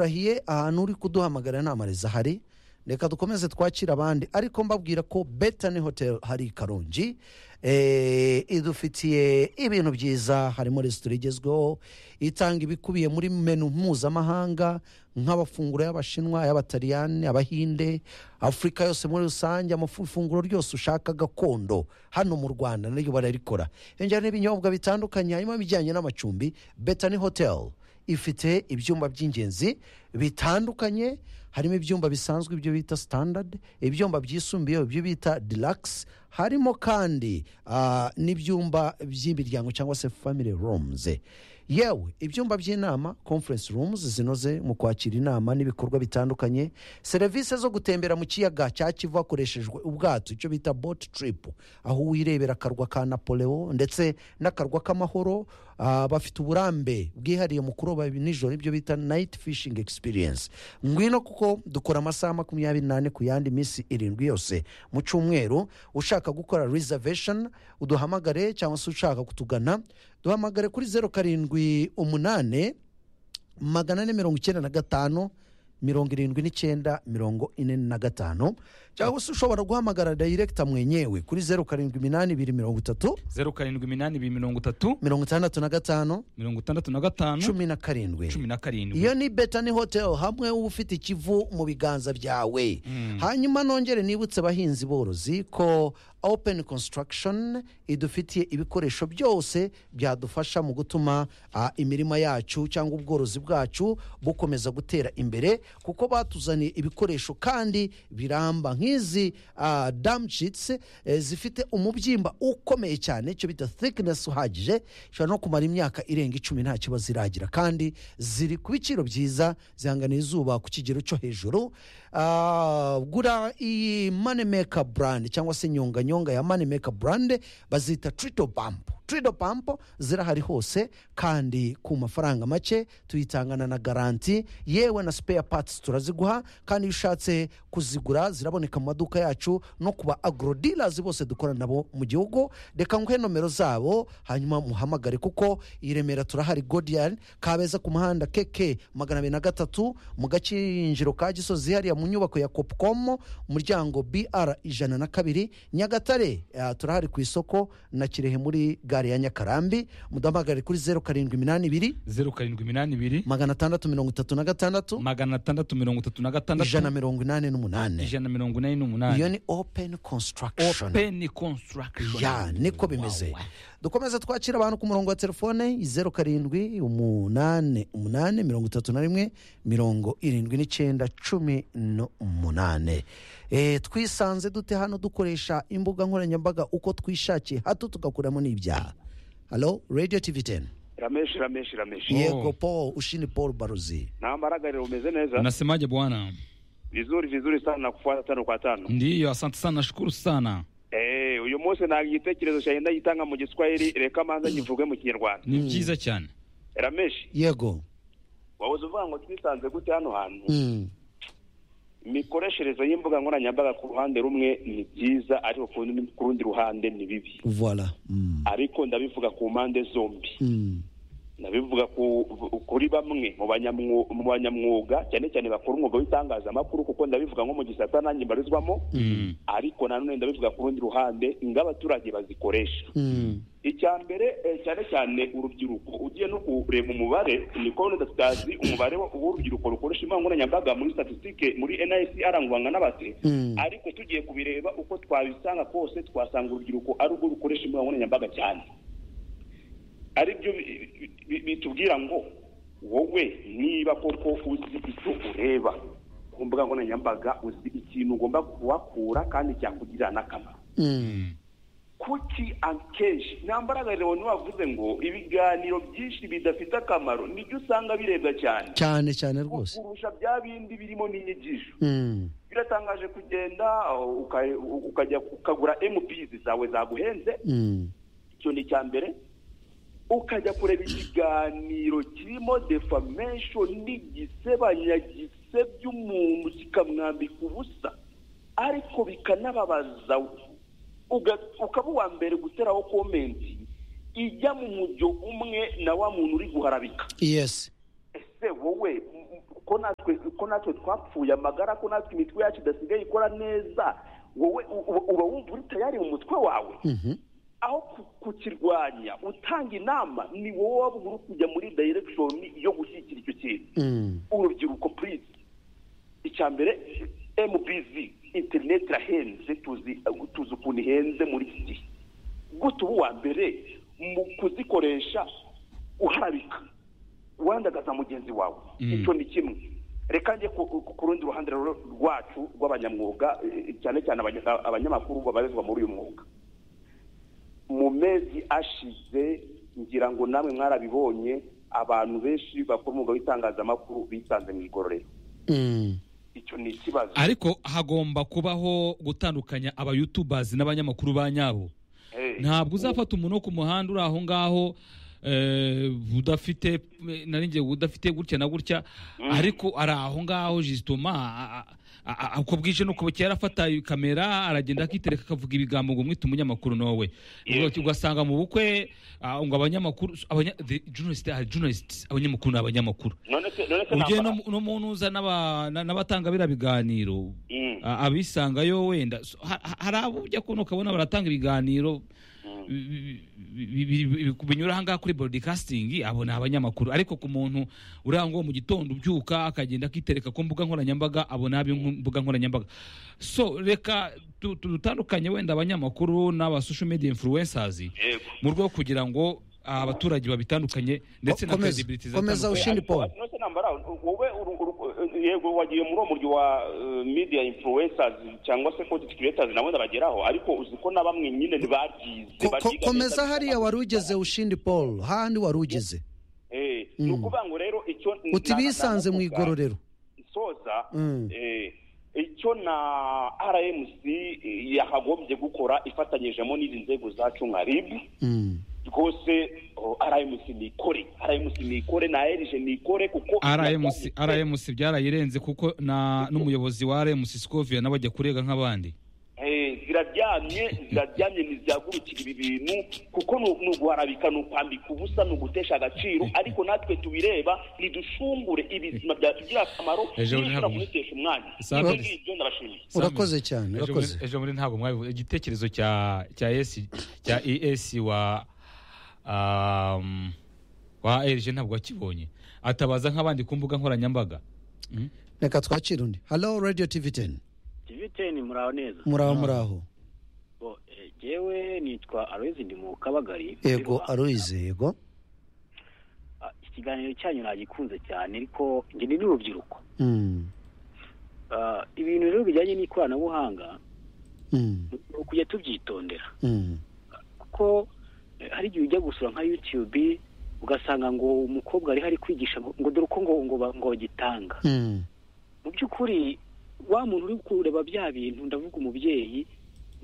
urahiye ahantu uri kuduhamagara inama zahari reka dukomeze twakire abandi ariko mbabwira ko betani hoteli hari i karongi eh, idufitiye ibintu byiza harimo resitora igezweho itanga ibikubiye muri menu mpuzamahanga nk'amafunguro y'abashinwa ay'abataliyani abahinde afurika yose muri rusange amafu- ifunguro ryose ushaka gakondo hano mu rwanda naryo bararikora yongera n'ibinyobwa bitandukanye harimo ibijyanye n'amacumbi betani hoteli ifite ibyumba by'ingenzi bitandukanye harimo ibyumba bisanzwe ibyo bita standard ibyumba byisumbuyeho ibyo bita deluxe harimo kandi ah, n'ibyumba by'imiryango cyangwa se family rooms yewe ibyumba by'inama conference rooms zinoze mu kwakira inama n'ibikorwa bitandukanye serivisi zo gutembera mu kiyaga cya kivu hakoreshejwe ubwato icyo bita boat trip aho wirebera akarwa ka napoleo ndetse n'akarwa k'amahoro Ah, bafite uburambe bwihariye mu kuroba nijoro ibyo bita night fishing experience ngwino kuko dukora amasaha makumyabiri n'ane ku yandi minsi irindwi yose mu cyumweru ushaka gukora reservation uduhamagare cyangwa se ushaka kutugana duhamagare kuri zeru karindwi umunani magana ane mirongo icyenda na gatanu mirongo irindwi n'icyenda mirongo ine na gatanu cyangwa se ushobora guhamagara dayirekita mwenyewe kuri zeru karindwi iminani ibiri mirongo itatu zeru karindwi iminani ibiri mirongo itatu mirongo itandatu na gatanu mirongo itandatu na gatanu cumi na karindwi cumi na karindwi iyo ni betani hoteli hamwe uba ufite ikivu mu biganza byawe hanyuma nongere nibutse abahinzi borozi ko open construction idufitiye ibikoresho byose byadufasha mu gutuma ah, imirima yacu cyangwa ubworozi bwacu bukomeza gutera imbere kuko batuzaniye ibikoresho kandi biramba nk'izi ah, dam sheets eh, zifite umubyimba ukomeye cyane icyo bita thickness uhagije ishobora no kumara imyaka irenga icumi nta kibazo iragira kandi ziri ku biciro byiza zihanganira izuba ku kigero cyo hejuru Ah, gura iyi moneymaker brand cyangwa se nyonganyonga ya moneymaker brand bazita trito bampo trito bampo zirahari hose kandi ku mafaranga make tuyitangana na garanti yewe na spare parts turaziguha kandi iyo ushatse kuzigura ziraboneka mu maduka yacu no ku ba agrodealers bose dukorana nabo mu gihugu reka nguhe nomero zabo hanyuma muhamagare kuko i remera turahari godian kabeza ku muhanda keke magana abiri na gatatu mu gakinjiro ka gisozi hariya mu nyubako ya copcom umuryango br ijana na kabiri nyagatare ah, turahari ku isoko na kirehe muri gare ya nyakarambi mudahamagare kuri zeru karindwi iminani ibiri zeru karindwi iminani ibiri magana atandatu mirongo itatu na gatandatu magana atandatu mirongo itatu na ijana gatandatu mirongo inani n'umunani ijana mirongo inani iyo n'umunani ni open construction openi konsitaragishoni ya niko bimeze dukomeze twakira abantu ku murongo wa telefone zeru karindwi umunani umunani mirongo itatu na rimwe mirongo irindwi n'icyenda cumi n'umunane Eh, twisanze dute hano dukoresha imbuga nkoranyambaga uko twishakiye hato tugakuramo n'ibyaha halo radio tv 10 rameshi rameshi rameshi yego paul ushini paul baruzi na maragariro umeze neza unasemaje bwana vizuri vizuri sana na kufuata tano kwa tano ndiyo asante sana nashukuru sana eh uyu munsi ntabwo igitekerezo cyanjye ndagitanga mu giswahili reka manza kivuge mu kinyarwanda ni byiza cyane rameshi yego wahoze uvuga ngo twisanze gute hano hantu Mm. imikoreshereze y'imbuga nkoranyambaga ku ruhande rumwe ni byiza ariko ku rundi- ku rundi ruhande ni bibi voilà Mm. ariko ndabivuga ku mpande zombi Mm. ndabivuga ku- kuri bamwe mu banyamwu- mu banyamwuga cyane cyane bakora umwuga w'itangazamakuru kuko ndabivuga nko mu gisata nanjye mbarizwamo Mm. ariko nanone ndabivuga ku rundi ruhande ng'abaturage bazikoresha Mm. icya mbere eh, cyane cyane urubyiruko ugiye no kureba umubare ni ko none tutazi umubare wa- w'urubyiruko rukoresha imbuga nkoranyambaga muri statisitike muri nicr ngwanga n'abate Mm. ariko tugiye kubireba uko twabisanga kose twasanga urubyiruko ari urwo rukoresha imbuga nkoranyambaga cyane ari byo bi- bi- bi- bitubwira ngo wowe niba koko uzi icyo ureba ku mbuga nkoranyambaga uzi ikintu ugomba kuhakura kandi cyakugirira n'akamaro Mm. kuki akenshi ntambaraga rero ntiwavuze ngo ibiganiro byinshi bidafite akamaro nibyo usanga birebwa cyane cyane cyane rwose kurusha bya bindi birimo n'inyigisho Mm. biratangaje kugenda uh, uka- ukajya ukagura mps zawe zaguhenze Mm. icyo ni icya mbere ukajya kureba ikiganiro kirimo defamation n'igisebanya gisebya umuntu kikamwambika ubusa ariko bikanababaza uga- ukaba uwa mbere guteraho komenti ijya mu mujyo umwe na wa muntu uri guharabika yes ese wowe m- m- ko natwe ko natwe twapfuye amagara ko natwe imitwe yacu idasigaye ikora neza wowe u- u- uba wumva uri tayari mu mutwe wawe aho ku- kukirwanya utanga inama ni wowe waba uri kujya muri direction yo gushyigikira icyo kintu Mm. urubyiruko please icya mbere mbz interineti irahenze tuzi tuzi ukuntu ihenze muri iki gihe gute ubu wa mbere mu kuzikoresha uharabika wandagaza mugenzi wawe Mm. icyo ni kimwe reka njye ku- ku ku rundi ruhande rero rwacu rw'abanyamwuga eh, cyane cyane abanya- abanyamakuru babarizwa muri uyu mwuga mu mezi ashize ngira ngo namwe mwarabibonye abantu benshi bakora umwuga w'itangazamakuru bisanze mu igororero Mm. icyo ni ikibazo ariko hagomba kubaho gutandukanya abayutubazi n'abanyamakuru ba nyabo Eh, ntabwo uzafata umuntu wo ku muhanda uri aho ngaho eh, udafite narinjye udafite gutya na gutya ariko ari aho ngaho jisitoma uko bwije nuko bukeye arafata kamera aragenda akitereka akavuga ibigambo ngo mwite umunyamakuru nowe Yes. ugasanga mu bukwe ah, ngo abanyamakuru abanya, the journalists are journalists abanyamakuru ni abanyamakuru none se none se ugiye nambara- no mu- no mu ntuza n'aba- na- n'abatanga biriya biganiro Mm. a- abisangayo wenda So, ha- ha- hari abo ujya kubona ukabona baratanga ibiganiro bi- bi- bi- bi- binyura ahangaha kuri broadcasting abo ni abanyamakuru ariko ku muntu urangwa mu gitondo ubyuka akagenda akitereka ku mbuga nkoranyambaga abo ni ab'imbuga nkoranyambaga so reka tu- tu- dutandukanye wenda abanyamakuru n'aba social media influencers Yego. mu rwego kugira ngo abaturage babitandukanye ndetse na Komeza, credibility komeza zitandukanye. Ushindi Paul. None se nambara wowe uru- uru- yego wagiye muri uwo muryo wa eh, media influencers cyangwa se content creators nawe ndabageraho ariko uzi ko na bamwe nyine ntibabyize Ko- ko- bariga komeza neza. hariya wari ugeze ushindi paul hahandi wari ugeze Eh, ni ukuvuga ngo rero icyo uti na- na- bisanze mu navuga- igororero isoza Mm. eh, icyo na rmc eh, yakagombye gukora ifatanyijemo n'izi nzego zacu nka rib Mm. rwose oh, rmc nikore rmc nikore na rg nikore kuko RMC RMC byarayirenze kuko na n'umuyobozi wa RMC Scovia nabajya kurega nk'abandi Eh, ziraryamye ziraryamye ntizihagurukira ibi bintu kuko ni ni uguharabika ni ukwambika ubusa ni ugutesha agaciro ariko natwe tubireba ntidushungure ibizima byatugirira akamaro Ejo bundi ntibishobora ntabwo- kunitesha umwanya Sawa Ibyo kabisa. ngibyo ndabashimiye Samuel, Urakoze cyane, ejo urakoze. muri- ejo muri ntabwo mwabivuze igitekerezo cya cya ES cya ES wa um, wa RG ntabwo wakibonye atabaza nk'abandi ku mbuga nkoranyambaga Mm. reka twakire undi halo radio tv 10 tiviteni muraho neza muraho muraho Bo, eh, jewe nitwa aloyizi ndi mu kabagari yego Ariko, aruyize yego ah, iki kiganiro cyanyu nagikunze cyane ariko njye ni n'urubyiruko Mm. Ah, ibintu rero bijyanye n'ikoranabuhanga Mm. ni ukujya tubyitondera Mm. kuko eh, hari igihe ujya gusura nka yutube ugasanga ngo umukobwa ariho ari kwigisha ngo ngo dore uko ngo ngo ba- ngo bagitanga Mm. mu by'ukuri wa muntu uri kureba bya bintu ndavuga umubyeyi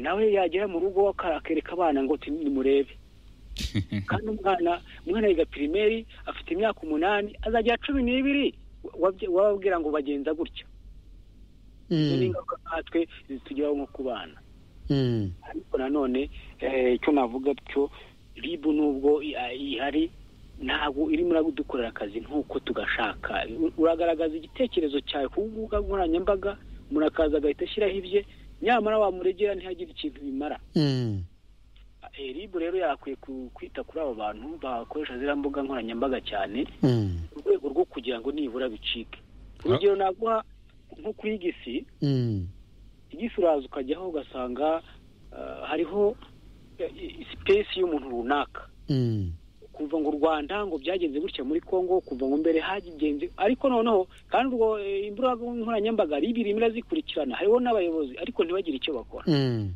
nawe yagera mu rugo aka- akereka abana ngo ti- nimurebe kandi umwana umwana yiga pirimeri afite imyaka umunani azagira cumi n'ibiri wabye- wababwira ngo bagenza gutya Izo ni Mm. ingaruka nkatwe zitugeraho nko ku bana Mm. ariko nanone eh, icyo navuga cyo ribu nubwo i- ihari ntabwo irimo iradukorera akazi nk'uko tugashaka U- uragaragaza igitekerezo cyawe ku mbuga nkoranyambaga umuntu akaza agahita ashyiraho ibye nyamara wamuregera ntihagire ikintu bimara Mm. Eh, ribu rero yakwiye ku- kwita kuri abo bantu bakoresha ziriya mbuga nkoranyambaga cyane Mm. mu rwego rwo kugira ngo nibura bicike urugero naguha nko kuri igisi Mm. igisi uraza ukajyaho ugasanga ah, hariho eh, i- sipesi y'umuntu runaka Mm. kuva ngo u rwanda ngo byagenze gutya muri congo kuva ngo mbere hagenze ariko noneho kandi urwo eh, imbuga nkoranyambaga ribi irimo irazikurikirana hariho n'abayobozi ariko ntibagire icyo bakora Mm.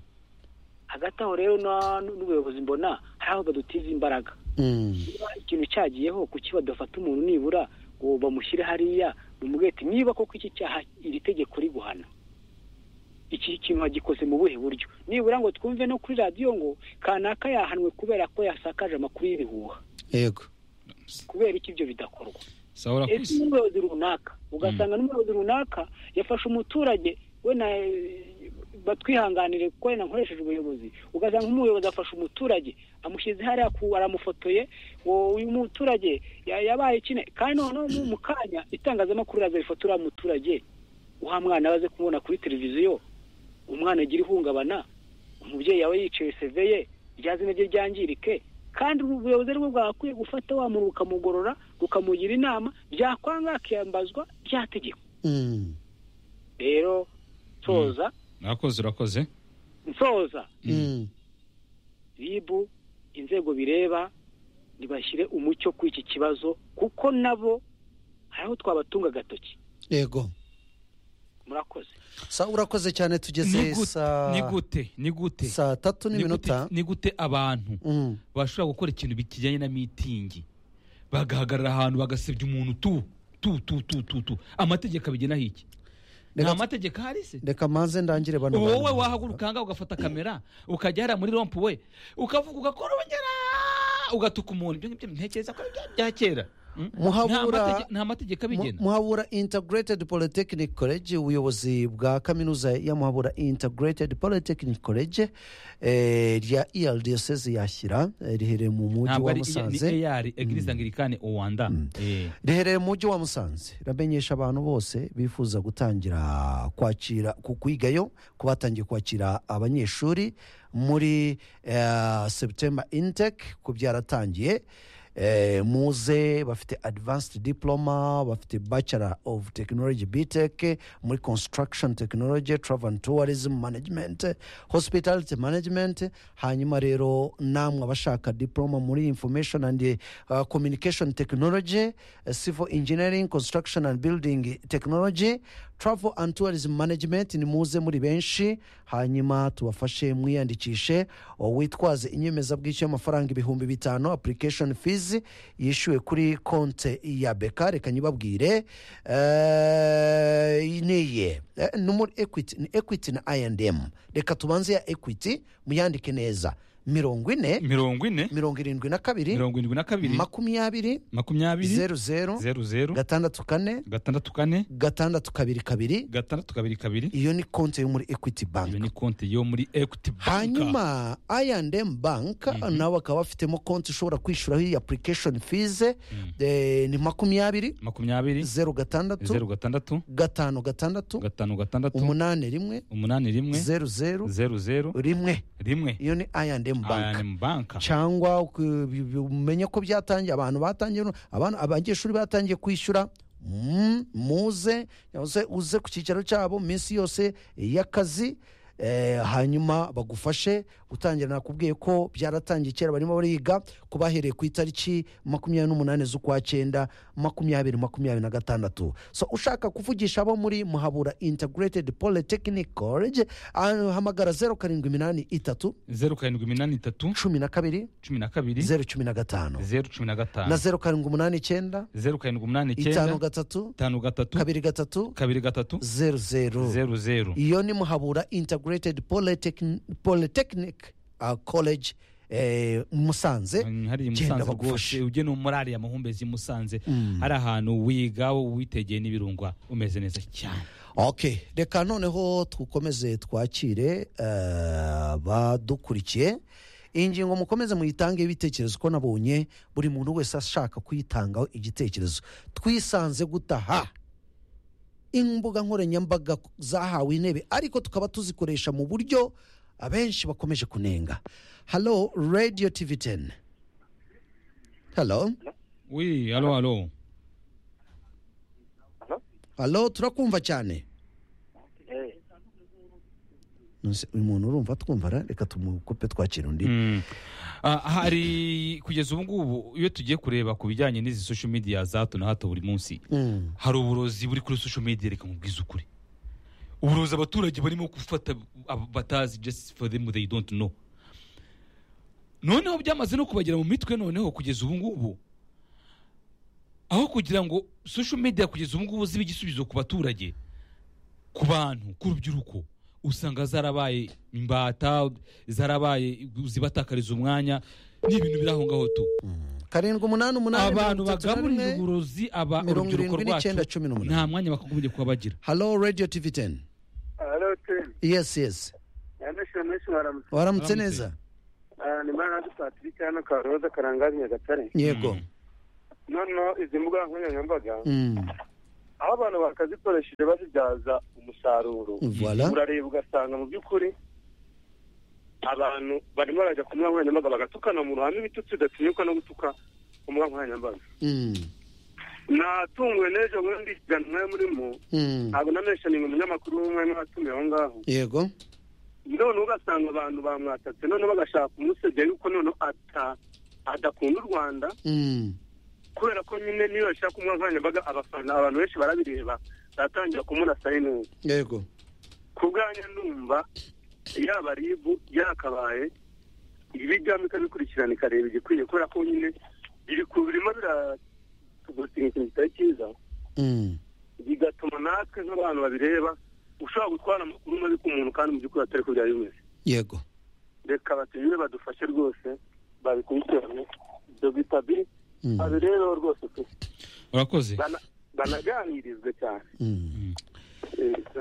hagati aho rero na- n'ubuyobozi mbona hari aho badutiza imbaraga Mm. niba ikintu cyagiyeho kuki badafata umuntu nibura ngo bamushyire hariya bamubwete niba koko iki cyaha iri tegeko riguhana iki kintu wagikoze mu buhe buryo nibura ngo twumve no kuri radiyo ngo kanaka yahanwe kubera ko yasakaje amakuru y'ibihuha yego kubera iki ibyo bidakorwa sawa ese urakoze n'umuyobozi runaka ugasanga n'umuyobozi runaka yafashe umuturage we na batwihanganire kuko wenda nkoresheje ubuyobozi ugasanga nk'umuyobozi afashe umuturage amushyize hariya ku aramufotoye uwo- uyu muturage ya- yabaye kine kandi noneho mu- mu kanya itangazamakuru riraza rifata uriya muturage uha mwana baze kumubona kuri televiziyo umwana agira ihungabana umubyeyi yawe yicaye seveye rya zina rye ryangirike kandi ubu ubuyobozi ari bwo bwagakwiye gufata wa muntu bukamugorora bukamugira inama byakwanga akiyambazwa rya tegeko Mm. rero nsoza urakoze urakoze nsoza Mm. ribu inzego bireba ntibashyire umucyo kuri iki kibazo kuko nabo hari aho twabatunga agatoki yego murakoze sa urakoze cyane ni tugeze gute saa ni gute ni gute saa tatu Ni gute- n'iminota ni gute abantu Mm. bashobora gukora ikintu kijyanye na mitingi bagahagarara ahantu bagasebya umuntu tu tu tu tu tu tu amategeko abigenaho iki nta reka mategeko ahari se reka manze ndangire bano bantu. wowe wahaguruka ngaho ugafata kamera ukajya hariya muri rompu we ukavuga ugakorongera ugatuka umuntu ibyo ngibyo ntekereza ko ari ibya- bya kera Mm? Muhabura- Nta matege- nta mategeko abigena Mu- muhabura integrated polytechnic college ubuyobozi bwa kaminuza ya muhabura integrated polytechnic college eh, rya irdss yashyira eh, riherereye mu mujyi ntabwo wa ari musanze ni AR eglise anglikane Rwanda Eh. riherereye mu mujyi wa musanze iramenyesha abantu bose bifuza gutangira kwakira ku kwigayo ku batangiye kwakira abanyeshuri muri eh, september intake ku byaratangiye eh, muze bafite advanced diploma bafite bachelor of technology btech muri construction technology travel and tourism management hospitality management hanyuma rero namwe abashaka diploma muri information and uh, communication technology uh, civil engineering construction and building technology travel and tourism management ni muze muri benshi hanyuma tubafashe mwiyandikishe uh, witwaze inyemezabwishyu y'amafaranga ibihumbi bitanu application fees yishyuwe kuri konte ya beka reka nyibabwire eh, niye Eh, ni muri equity ni equity na I&M reka tubanze ya equity muyandike neza mirongo ine mirongo ine mirongo irindwi na kabiri mirongo irindwi na kabiri makumyabiri makumyabiri zeru zeru zeru zeru gatandatu kane gatandatu kane gatandatu kabiri kabiri gatandatu kabiri kabiri iyo ni konti yo muri equity iyo bank ni konti yo muri equity bank hanyuma I&M bank nawe bakaba bafitemo konti ushobora kwishyuraho iyi application fees eh, ni makumyabiri makumyabiri zeru zeru gatandatu gatandatu gatanu gatandatu gatanu gatandatu umunani rimwe umunani rimwe zeru zeru zeru zeru rimwe rimwe iyo ni I&M bank ayani banka cyangwa ku- bi- bi- umenye ko byatangiye abantu batangiye abana abanyeshuri batangiye kwishyura mm, muze cyangwa se uze ku cyicaro cyabo minsi yose y'akazi eh, hanyuma bagufashe gutangira nakubwiye ko byaratangiye kera barimo bariga kuba bahereye ku itariki makumyabiri n'umunani z'ukwa cyenda makumyabiri makumyabiri na gatandatu so ushaka kuvugisha abo muri muhabura integrated polytechnic college ah, hamagara zeru karindwi iminani itatu zeru karindwi iminani itatu cumi na kabiri cumi na kabiri zeru cumi na gatanu zeru cumi na na gatanu zeru karindwi umunani icyenda zeru karindwi umunani itanu icyenda gatatu itanu gatatu kabiri gatatu kabiri gatatu zeru zeru zeru zeru iyo ni muhabura integrated Polytechn- polytechnic uh, college eh, musanze Mm, hariya i Genda musanze bagufashe. rwose ujye no muri ariya mahumbezi i musanze hari ahantu wiga witegeye n'ibirunga umeze neza cyane okay reka noneho dukomeze twakire eh, badukurikiye iyi ngingo mukomeze muyitange ibitekerezo ko nabonye buri muntu wese ashaka kuyitangaho igitekerezo twisanze gutaha imbuga nkoranyambaga zahawe intebe ariko tukaba tuzikoresha mu buryo abenshi bakomeje kunenga halo radiyo tivi teni halo wi halo halo halo turakumva cyane Nonese uyu muntu urumva twumva ra? reka tumukupe twakira undi Mm. Ah, hari kugeza ubu ngubu iyo tugiye kureba ku bijyanye n'izi social media za hato na hato buri munsi Mm. hari uburozi buri kuri social media reka mubwize ukuri uburozi abaturage barimo gufata abo batazi just for them they don't know noneho byamaze no kubagera mu mitwe noneho kugeza ubu ngubu aho kugira ngo social media kugeza ubu ngubu zibe igisubizo ku baturage ku bantu ku rubyiruko usanga zarabaye imbata zarabaye zibatakariza umwanya ni ibintu biri aho ngaho tu karindwi umunani umunani abantu mirongo itatu na bagaburira rimwe. uburozi aba mirongo urubyiruko irindwi rwacu n'icyenda cumi n'umunani. nta mwanya bakagombye kuba bagira halo radiyo tivi teni Hello, team. yesi yesi menshi mwaramutse waramutse Waramutse. neza Ah, ni mwaramutse patrick hano karoza karangazi nyagatare yego noneho izi mbuga nkoranyambaga Mm, aho abantu bakazikoresheje bazibyaza umusaruro voilà urareba ugasanga mu by'ukuri abantu barimo barajya ku mbuga nkoranyambaga bagatukana mu ruhame ibitutsi bidatinyuka no gutuka ku mbuga nkoranyambaga Mm, natunguwe n'ejo bundi ikiganiro mwari murimo mm. ntabwo namenshaninga umunyamakuru w'umwe mwatumiye aho ngaho yego none ugasanga abantu bamwatatse none bagashaka kumusebya yuko none ata adakunda u rwanda Mm, kubera ko nyine niyo yashaka kumuha nkoranyambaga abafana abantu benshi barabireba baratangira kumurasa neza yego ku bwanjye ndumva yaba ribu yakabaye ibijyamo ikabikurikirana ikareba igikwiye kubera ko nyine biri ku birimo biratugusiga ikintu kitari cyiza Mm, bigatuma natwe nk'abantu babireba ushobora gutwara amakuru mabi ku muntu kandi mu by'ukuri atari ko byari bimeze yego reka batunyure badufashe rwose babikurikirane ibyo bita biri Mm, babirebeho rwose pe urakoze Bana- banaganirizwe cyane mm. Eh,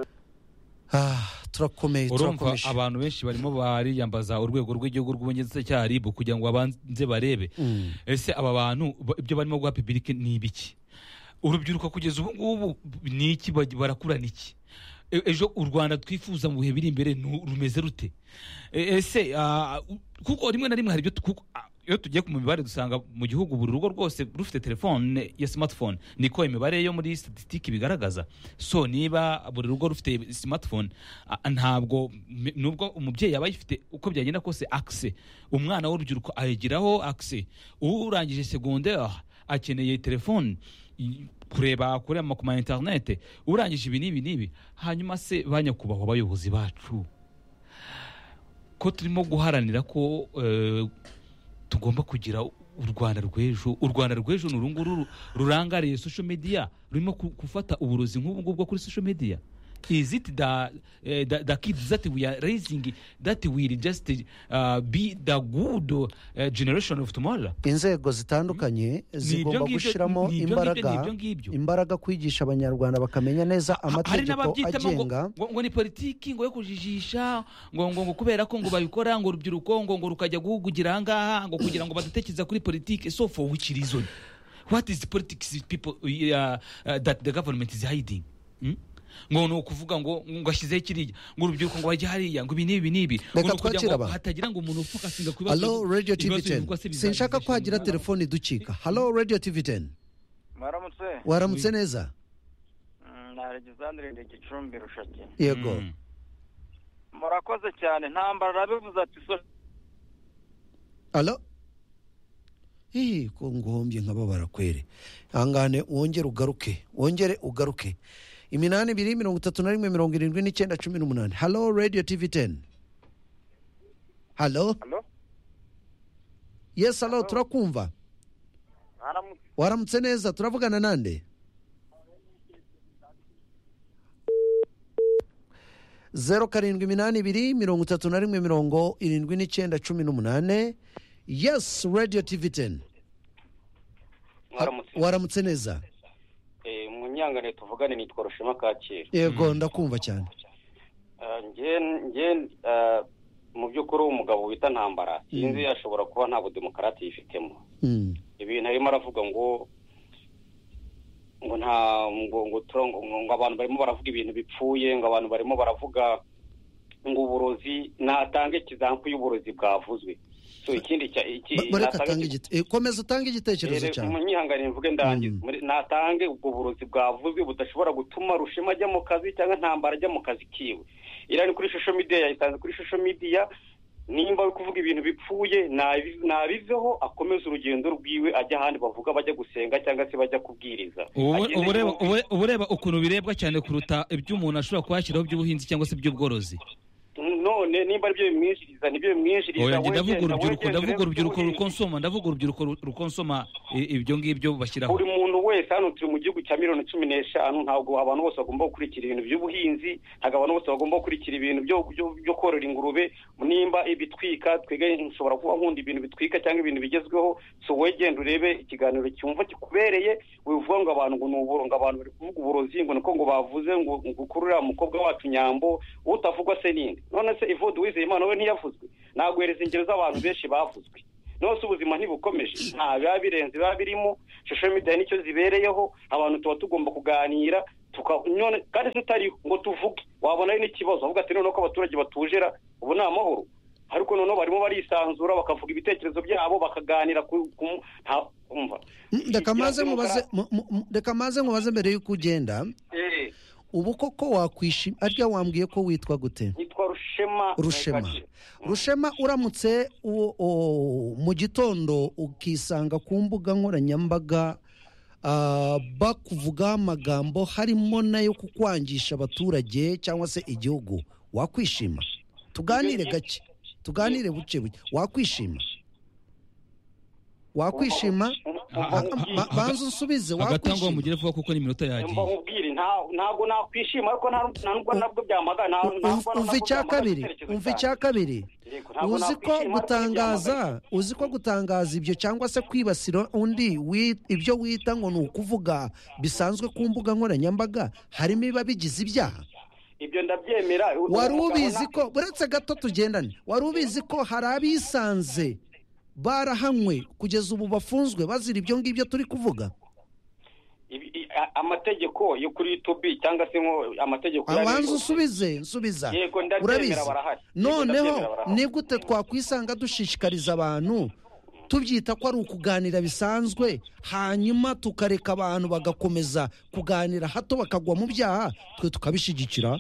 Ah, turakomeye urumva turakomeje abantu benshi barimo bariyambaza urwego rw'igihugu rw'ubugenzacyaha ribu kugira ngo babanze barebe Mm, ese aba bantu ba- ibyo barimo guha pibirike ni ibiki urubyiruko kugeza ubu ngubu ni iki Baj- barakurana iki E- ejo u rwanda twifuza mu bihe biri imbere nu- rumeze rute E- ese ah, u- kuko rimwe na rimwe hari ibyo tu- kuko, ah, iyo tugiye ku mibare dusanga mu gihugu buri rugo rwose rufite telefone ya smartphone niko imibare yo muri statistike bigaragaza so niba buri rugo rufite smartphone ah, ntabwo mi- nubwo umubyeyi aba ayifite uko byagenda kose akise umwana w'urubyiruko ayigiraho akise urangije segonderi akeneye telefone i- kureba kuri ama- ku ma interinete urangije ibi n'ibi n'ibi hanyuma se ba nyakubahwa bayobozi bacu ko turimo guharanira ko eh, tugomba kugira u rwanda rw'ejo u rwanda rw'ejo ni uru nguru ru- rurangariye social media rurimo ku- gufata uburozi nk'ubu ngubu bwo kuri social media is it the, eh, the, the kids that we are raising that will just uh, be the good uh, generation of tomorrow inzego zitandukanye ibyo zigomba ngibyo- gushyiramo ni ibyo ngibyo- imbaraga ni ibyo ngibyo. imbaraga kwigisha abanyarwanda bakamenya neza hari amategeko n'ababyitamo ngo, agenga ngo, ngo ni politiki ngo yo kujijisha ngo ngo ngo kubera ko ngo babikora ngo urubyiruko ngo ngo rukajya guhugugira ahangaha ngo kugira ngo badutekereza kuri politiki so for which reason what is the politics people uh, uh, that the government is hiding hmm? ngo ni ukuvuga ngo ngo ashyizeho kiriya ngo urubyiruko ngo bajye hariya ngo ibi n'ibi n'ibi ngo Reka ni ukugira twakire ngo abantu. hatagira ngo umuntu upfa agasinda ku bibazo halo radio tv ibibazo 10 bivugwa se sinshaka ko bizageza hagira shinga. telefone iducika halo radio tv 10 mwaramutse waramutse neza Mm, ni alexandre de gicumbi rushaki yego Mm. murakoze cyane ntambara arabivuze ati so halo Ih, ko nguhombye nkababara kwere hangane wongere ugaruke wongere ugaruke iminani ibiri mirongo itatu na rimwe mirongo irindwi n'icyenda cumi n'umunani halo radio tv 10 halo halo yes halo turakumva mwaramutse waramutse neza turavugana nande zeru karindwi iminani ibiri mirongo itatu na rimwe mirongo irindwi n'icyenda cumi n'umunane yes radio tv 10 mwaramutse waramutse neza Eh, mu nyangane tuvugane nitwa rushema kacyiru yego ndakumva cyane Ah, nge nge ah, mu by'ukuri umugabo wita ntambara sinzi ashobora kuba nta budemokarati yifitemo Mm, ibintu arimo aravuga ngo ngo nta ngo ngo tura- ngo- ngo- ngo abantu barimo baravuga ibintu bipfuye ngo abantu barimo baravuga ngo uburozi natange ikizampu y'uburozi bwavuzwe so ikindi cya- iki ba- bareka natanga atange iki- igite- eh, komeza utange igitekerezo Rero, cyawe munyihanganire mvuge ndangiza Mm. Muri- natange ubwo burozi bwavuzwe budashobora gutuma rushema ajya mu kazi cyangwa ntambara ajya mu kazi kiwe iriya ni kuri social media yayitanze kuri social media nimba ari kuvuga ibintu bipfuye nabi- nabiveho akomeze urugendo rwiwe ajya ahandi bavuga bajya gusenga cyangwa se bajya kubwiriza Ubu- Agende ubu ureba- yumvise. ubu- ubu ureba ukuntu birebwa cyane kuruta ibyo umuntu ashobora kuhashyiraho by'ubuhinzi cyangwa se by'ubworozi none nimba aribyo bimwinjiriza nibyo bimwinjiriza oya njye wegenda- ndavuga urubyiruko wegenda ndavuga urebe urubyiruko ubuhinzi. rukonsoma ndavuga urubyiruko ru- rukonsoma i- ibyo ngibyo bashyiraho buri muntu wese hano turi mu gihugu cya miliyoni cumi n'eshanu ntabwo abantu bose bagomba gukurikira ibintu by'ubuhinzi ntabwo abantu bose bagomba gukurikira ibintu byo- byo- byo korora ingurube nimba ibitwika twiga nshobora kuba nkunda ibintu bitwika cyangwa ibintu bigezweho so wowe genda urebe ikiganiro cyumva kikubereye wivuga ngo abantu ngo ni uburo ngo abantu bari kuvuga uburozi ngo niko ngo bavuze ngo ngo ukurure umukobwa wacu nyambo utavugwa se ninde none se ivode uwizeyimana we ntiyavuzwe naguhereza ingero z'abantu benshi bavuzwe nose ubuzima ntibukomeje nta biba birenze biba birimo social media nicyo zibereyeho abantu tuba tugomba kuganira tuka- none kandi se utariho ngo tuvuge wabona ari n'ikibazo avuga ati noneho ko abaturage batujera ubu ni amahoro ariko noneho barimo barisanzura bakavuga ibitekerezo byabo bakaganira ku ku- nta- umva reka maze mubaze mu- mu- mu- reka maze mubaze mbere y'uko ugenda Eh, ubu koko wakwishima arya wambwiye ko witwa gute yitwa rushema rushema rushema uramutse uwo- o- mu gitondo ukisanga ku mbuga nkoranyambaga ah, bakuvugaho amagambo harimo nayo kukwangisha abaturage cyangwa se igihugu wakwishima tuganire gake tuganire buke buke wakwishima wakwishima Umva Ah, nkubwire- Ba- banza unsubize hagati aho ngo wakwishima mugere vuba kuko ni iminota yagiye umva nkubwire, nta- ntabwo nakwishima ariko nta nta nubwo nabwo byamagana nta- U- umva ntabwo nabwo icya byamagana kabiri icyerekezo umva cyanjye. icya kabiri Yego, ntabwo uzi ko nakwishima, ariko gutangaza uzi ko gutangaza ibyo cyangwa se kwibasira undi wi- ibyo wita ngo ni ukuvuga bisanzwe ku mbuga nkoranyambaga harimo ibiba bigize ibyaha ibyo ndabyemera wari ubizi ukabona- ko uretse gato tugendane wari ubizi ko hari abisanze barahanywe kugeza ubu bafunzwe bazira ibyo ngibyo turi kuvuga ibi- i- a- amategeko yo kuri youtube cyangwa se nko amategeko ya abanza rero. usubize nsubiza Yego, ndabyemera, urabizi barahari. Yego, noneho ndabyemera, barahari. ni gute twakwisanga dushishikariza abantu tubyita ko ari ukuganira bisanzwe hanyuma tukareka abantu bagakomeza kuganira hato bakagwa mu byaha twe tukabishyigikira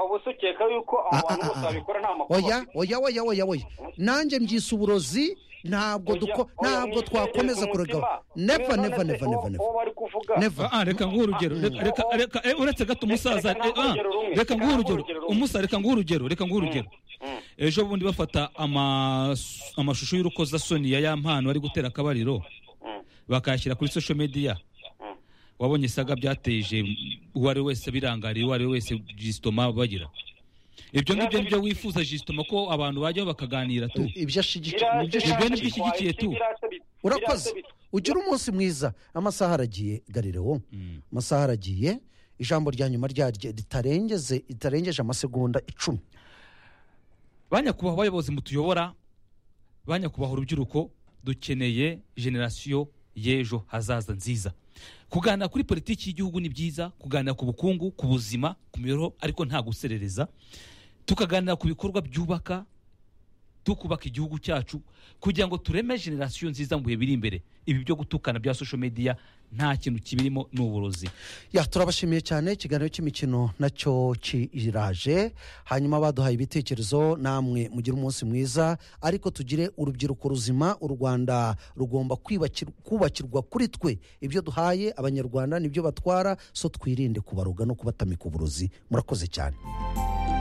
ubu se ukeka yuko Ah, abantu ah, bose ah, ah. babikora nta makuru oya oya oya oya oya nanjye mbyise uburozi ntabwo Oya, duko oya, ntabwo mwitegere twakomeza ku kuregaho mutima. neva None neva se neva uwo- neva neva uwo bari kuvuga neva Ah, reka nguhe urugero Reka- reka reka eh, uretse gato umusaza Reka- reka eh, ah, nguhe urugero rumwe. reka nguhe Reka nguhe urugero urugero rumwe. umusaza reka nguhe urugero reka nguhe urugero Mm. ejo bundi bafata amasu- amashusho y'urukozasoni ya ya mpano ari gutera akabariro Mm. bakayashyira kuri social media wabonye saga byateje uwo ari we wese birangariye uwo ari we wese jisitoma bagira ibyo ngibyo nibyo wifuza jisitoma ko abantu bajyaho bakaganira tu ibyo ashyigikiye Biriya- mubyo biriya Ibyo nibyo bitwaye ushyigikiye iki? tu. Biriya se bi- urakoze biriya se bi- ugira umunsi mwiza amasaha aragiye garirewo amasaha aragiye ijambo rya nyuma ryaryo ritarengeze ritarengeje amasegonda icumi ba nyakubahwa abayobozi mutuyobora ba nyakubahwa urubyiruko dukeneye generasiyo y'ejo hazaza nziza kuganira kuri politiki y'igihugu ni byiza kuganira ku bukungu ku buzima ku mibereho ariko nta guserereza tukaganira ku bikorwa byubaka tukubaka igihugu cyacu kugira ngo tureme generasiyo nziza mu bihe biri imbere ibi byo gutukana bya social media nta kintu kibirimo ni uburozi ya turabashimiye cyane ikiganiro cy'imikino nacyo kiraje hanyuma baduhaye ibitekerezo namwe mugire umunsi mwiza ariko tugire urubyiruko ruzima u rwanda rugomba kwibakir- kubakirwa kuri twe ibyo duhaye abanyarwanda nibyo batwara so twirinde kubaroga no kubatamika uburozi murakoze cyane